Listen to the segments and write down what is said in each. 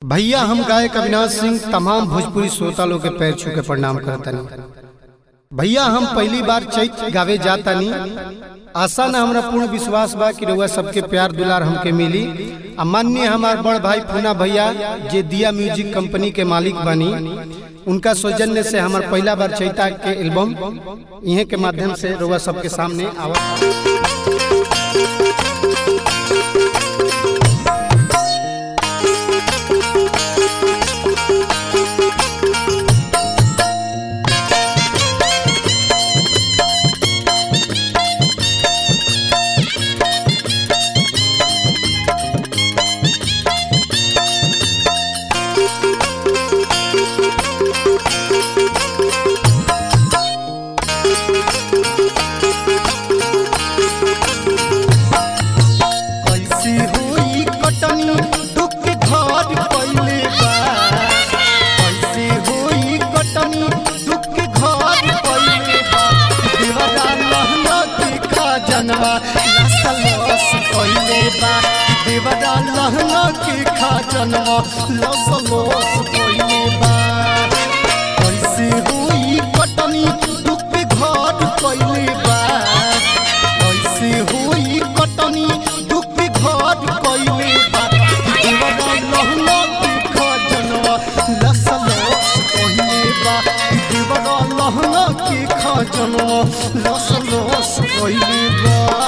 भैया हम गायक अविनाश सिंह तमाम भोजपुरी श्रोता लोग के पैर छू के प्रणाम करतनी भैया हम पहली बार चैत गावे जातानी आशा न हमरा पूर्ण विश्वास बा कि रउआ सबके प्यार दुलार हमके मिली आ माननीय हमार बड़ भाई पूना भैया जे दिया म्यूजिक कंपनी के मालिक बनी उनका सौजन्य से हमार पहला बार चैता के एल्बम इहे के माध्यम से रउआ सबके सामने आवा कैसी हुई कटनी दुख घर पहले बा कैसी हुई कटनी दुख घर पहले बा देवरा लहना के खजनवा लसलस पहले बा देवरा लहना के खजनवा लसलस पहले बा कैसी हुई कटनी दुख घर पहले बा कैसे होई कटनी दुख घर कइले बा देवरा लहना के खजनवा लसलस कइले बा देवरा लहना के खजनवा लसलस कइले बा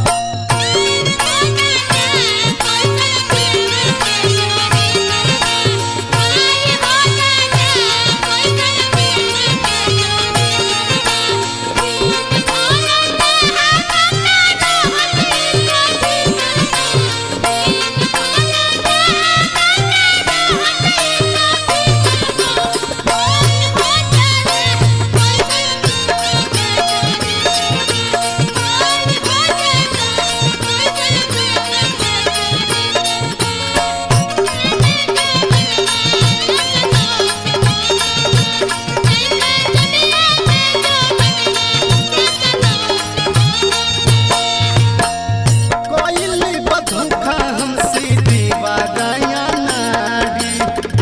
कइले बधुखा हमसे देवा गया नारी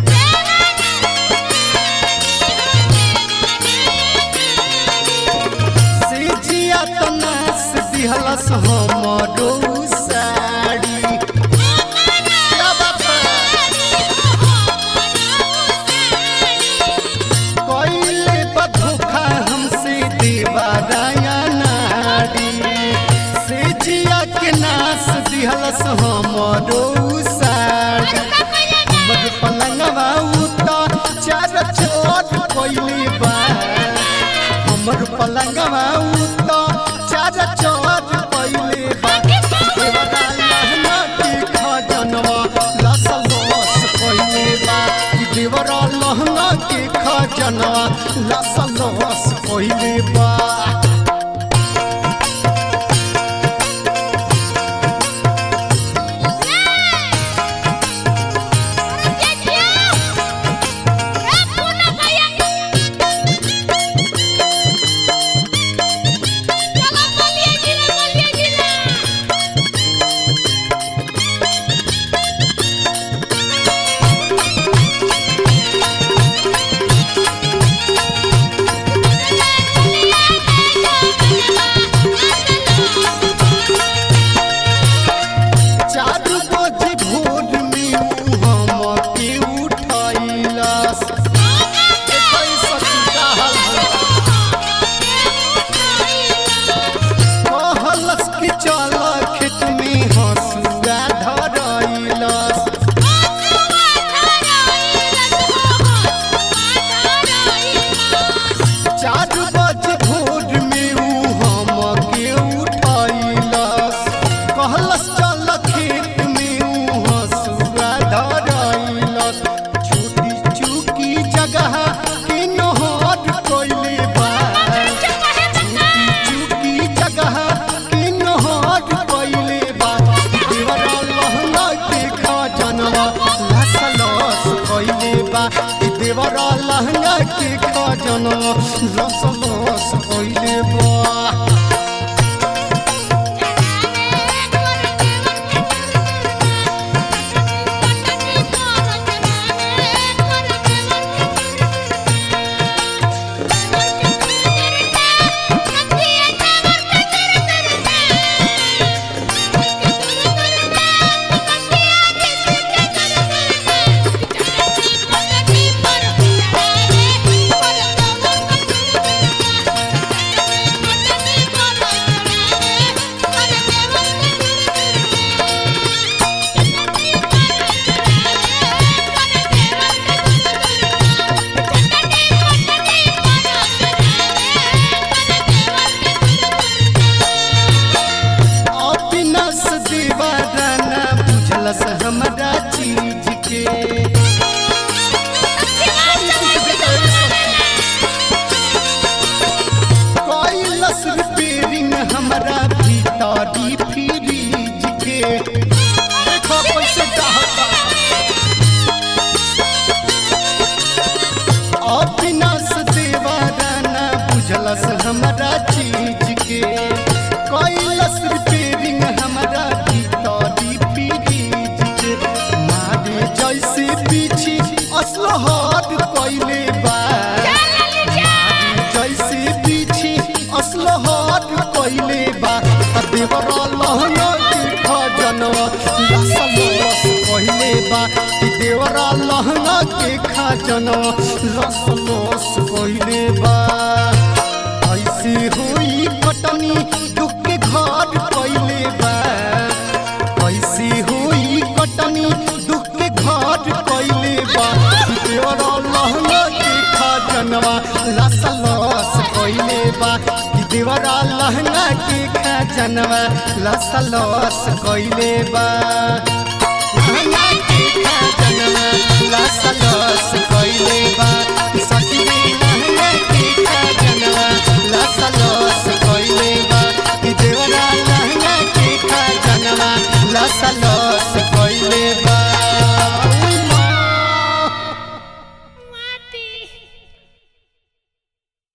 से जिया तनास दिहलस हमरो साड़ी क्या बात है? कइले बधुखा हमसे देवा गया नारी से जिया के नास दिहलस हमरो साड़ी हमर पलंगवा उता चार छोट कइले बा हमर पलंगवा उता चार छोट कइले बा देवरा लहना के खजनवा लसलस कइले बा कि देवरा लहना के खजनवा लसलस कइले बा चारू बजे भोर में उ हमके उठैलस देखै सखी का हाल कहलस कि चल खेत में हसुआ धरैलस चारू बजे भोर में उ हमके उठैलस कहलस चल खेत में उ हसुआ धरैलस छोटी चूकी जगह के नहर कइले बा छोटी चूकी जगह के नहर कइले बा देवरा लहंगा के खजनवा लसलस कइले बा ई देवरा लहंगा के खजनवा लसलस कइले बा Thank you. जैसे पीछे असलहर कइले बा जैसे पीछे असलहर कइले बा आ देवरा लहंगा के खजनवा लसलस कइले बा कि देवरा लहंगा के खजनवा लसलस कइले बा ऐसे होई कटनी दुख के घर कइले बा ऐसे होई कटनी दुख के घर कइले बा देवरा लहंगा के खजनवा लसलस कइले बा कि देवरा लहंगा के खजनवा लसलस कइले बा लहंगा के खजनवा